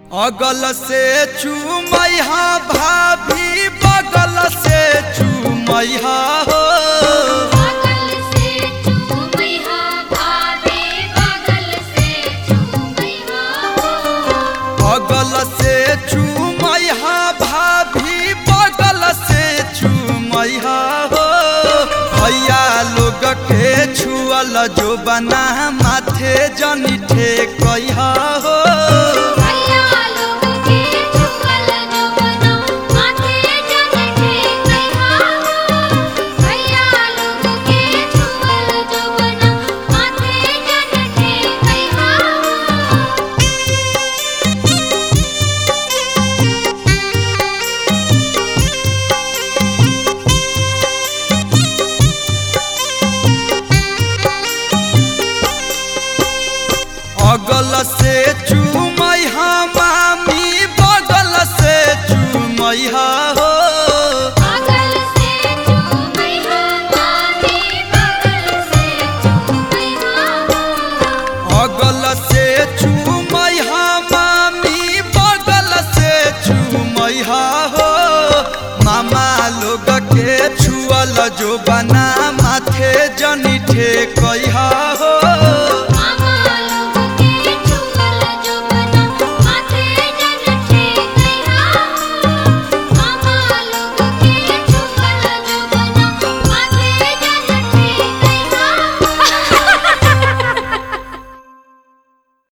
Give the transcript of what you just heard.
अगल से चूमैहा भाभी बगल से चूमैहा हो बगल से चूमैहा भाभी बगल से चूमैहा हो अगल से चूमैहा भाभी बगल से चूमैहा हो भैया लोग के छुअल जो बना माथे जनी ठेकैहा हो भैया लोग के चुकल जो बना माथे जन ठेकैहा हो भैया लोग के चुकल जो बना माथे जन ठेकैहा हो अगल से चूमैहा मामी बगल से चूमैहा हो बगल से चूमैहा मामी बगल से चूमैहा हो अगल से चूमैहा मामी बगल से चूमैहा हो मामा लोग के छुअल जो बना माथे जनी ठेकैहा